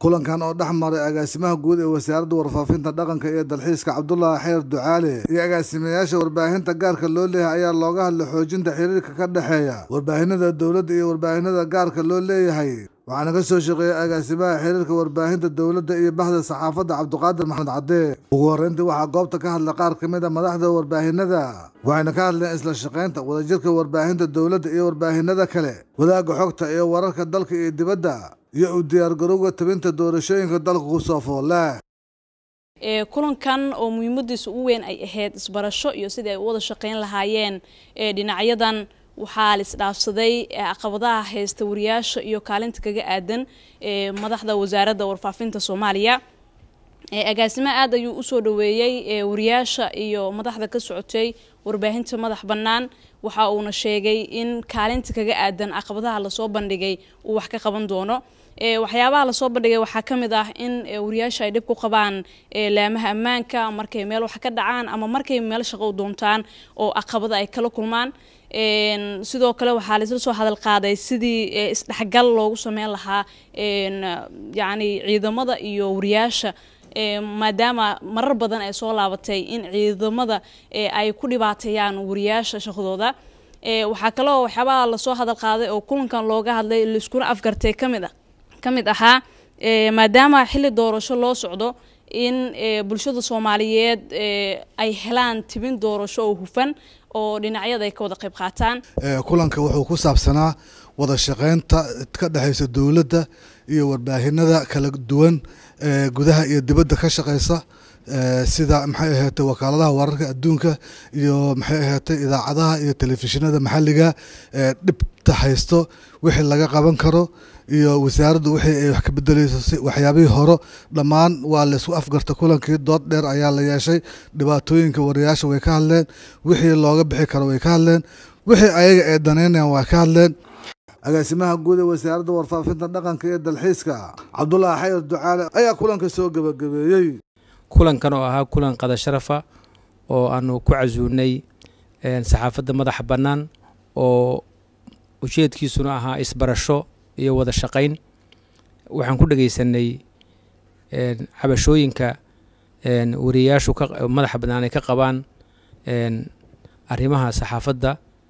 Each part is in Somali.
kulankan oo dhex maray agaasimaha guud ee wasaaradda warfaafinta dhaqanka iyo dalxiiska cabdulaahi xeer ducaale iyo agaasimayaasha warbaahinta gaarka loo leeyahay ayaa looga hadlay xoojinta xiriirka ka dhexeeya warbaahinada dowladda iyo warbaahinada gaarka loo leeyahay waxaana ka soo shaqeeyay agaasimaha xiriirka warbaahinta dowladda iyo bahda saxaafadda cabdiqaadir maxamed cadee ugu horreyntii waxaa goobta ka hadlay qaar ka mid a madaxda warbaahinada waxayna ka hadleen isla shaqaynta wadajirka warbaahinta dowladda iyo warbaahinada kale wadaagga xogta iyo wararka dalka iyo dibadda iyo u diyaargarowga tabinta doorashooyinka dalka ku soo foole kulankan oo muhiimadiisa ugu weyn ay ahayd isbarasho iyo sidii ay u wada shaqeyn lahaayeen dhinacyadan waxaa la isdhaafsaday caqabadaha haysta wariyaasha iyo kaalinta kaga aadan madaxda wasaaradda warfaafinta soomaaliya agaasimaha aad ayuu usoo dhaweeyey wariyaasha iyo madaxda ka socotay warbaahinta madax bannaan waxa uuna sheegay in kaalinta kaga aadan caqabadaha lasoo bandhigay uu wax ka qaban doono waxyaabaha lasoo bandhigay waxaa ka mid ah in wariyaasha ay dhib ku qabaan laamaha ammaanka markay meel wax ka dhacaan ama markay meel shaqo u doontaan oo caqabada ay kala kulmaan sidoo kale waxaa laisla soo hadal qaaday sidii isdhexgal loogu sameyn lahaa yacni ciidamada iyo wariyaasha maadaama marar badan ay soo laabatay in ciidamada ay ku dhibaateeyaan wariyaasha shaqadooda waxaa kaloo waxyaabaha lasoo hadal qaaday oo kulankan looga hadlay laiskuna afgartay kamid ah ka mid ahaa maadaama xilli doorasho loo socdo in bulshada soomaaliyeed ay helaan tibin doorasho oo hufan oo dhinacyada ay ka wada qayb qaataan kulanka wuxuu ku saabsanaa wada shaqeynta ka dhexeysa dowladda iyo warbaahinada kala duwan gudaha iyo dibadda ka shaqeysa sida maxay ahaatay wakaaladaha wararka adduunka iyo maxay ahaatay idaacadaha iyo telefishinada maxalliga dhibta haysto wixii laga qaban karo iyo wasaaraddu wixii ay wax ka bedeleyso si waxyaabihii horo dhammaan waa laysku afgarta kulankii dood dheer ayaa la yeeshay dhibaatooyinka wariyaasha way ka hadleen wixii looga bixi karo way ka hadleen wixii ayaga ay danaynayaan waa ka hadleen agaasimaha guud ee wasaaradda warfaafinta dhaqanka iyo dalxiiska cabdulaahi xayar ducaale ayaa kulanka soo gebagabeeyey kulankan oo ahaa kulan qada sharafa oo aanu ku casuunay saxaafadda madaxa bannaan oo ujeedkiisuna ahaa isbarasho iyo wada shaqayn waxaan ku dhegeysanay cabashooyinka wariyayaashu madaxa bannaan ay ka qabaan arrimaha saxaafadda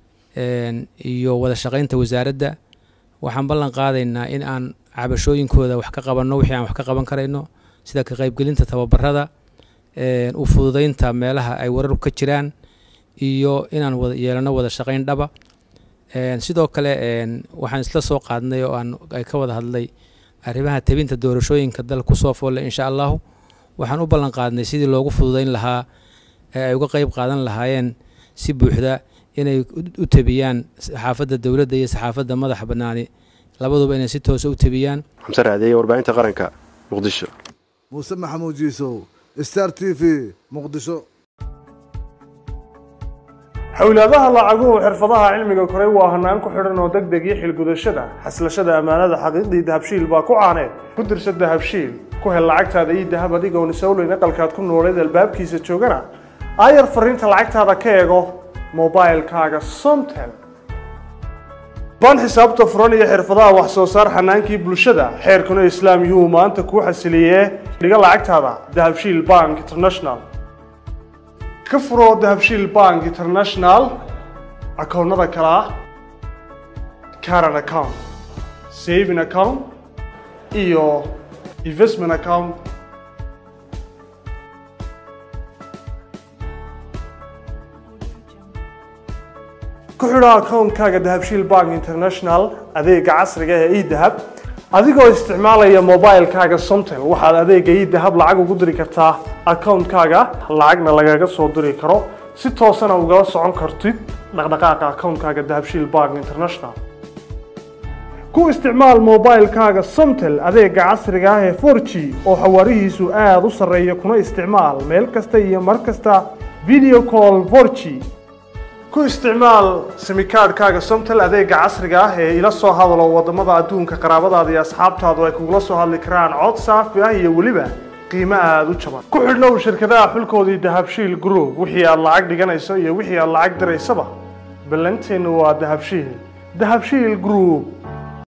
iyo wada shaqaynta wasaaradda waxaan ballan qaadaynaa in aan cabashooyinkooda wax ka qabanno wixii aan wax ka qaban karayno sida ka qaybgelinta tababarada u fududeynta meelaha ay wararku ka jiraan iyo inaan wada yeelano wada shaqayn dhaba sidoo kale waxaan isla soo qaadnay oo aan ay ka wada hadlay arrimaha tebinta doorashooyinka dalka kusoo foolle insha allahu waxaan u ballan qaadnay sidii loogu fududeyn lahaa ee ay uga qeyb qaadan lahaayeen si buuxda inay u tebiyaan saxaafadda dowladda iyo saxaafadda madaxa bannaani labaduba inay si toosa u tebiyaan xamse raadeeye warbaahinta qaranka muqdisho muuse maxamuud jiisow star t v muqdisho xowlaadaha lacaguhu xirfadaha cilmiga koray waa hanaan ku xidhan oo deg deg iyo xilgudashada xaslashada ammaanada xaqiiqdii dahabshiil baa ku caaneed ku dirsa dahabshiil ku hel lacagtaada iyo dahab adigoon isowleyn aqalkaad ku nooleed albaabkiisa joogana aayar fariinta lacagtaada ka eego mobilkaaga somtel baan xisaabta furan iyo xirfadaha wax soo saar xanaankii bulshada xeerkuna islaam yuhuu maanta kuu xasiliyee dhiga lacagtaada dahabshiil bank international ka furo dahabshiil bank international akoonnada kale ah caran account saving account iyo investment account ku xidho akoonkaaga dahabshiil bank international adeega casriga ee edahab adigoo isticmaalaya mobilkaaga somtel waxaad adeega edahab lacag ugu diri kartaa akoonkaaga lacagna lagaga soo diri karo si toosana ugala socon kartid dhaqdhaqaaqa akoonkaaga dahabshiil bank international ku isticmaal mobilkaaga somtel adeega casriga ah ee 4g oo xawaarihiisu aada u sarreeya kuna isticmaal meel kasta iyo mar kasta video call 4g ku isticmaal simikaadhkaaga somtel adeega casriga ah ee ila soo hadalo wadamada adduunka qaraabadaada iyo asxaabtaadu ay kugula soo hadli karaan cod saafi ah iyo weliba qiimo aada u jaban ku xidhnow shirkadaha xulkoodii dahabshiil group wixii aad lacag dhiganayso iyo wixii aad lacag diraysaba ballanteennu waa dahabshiil dahabshiil group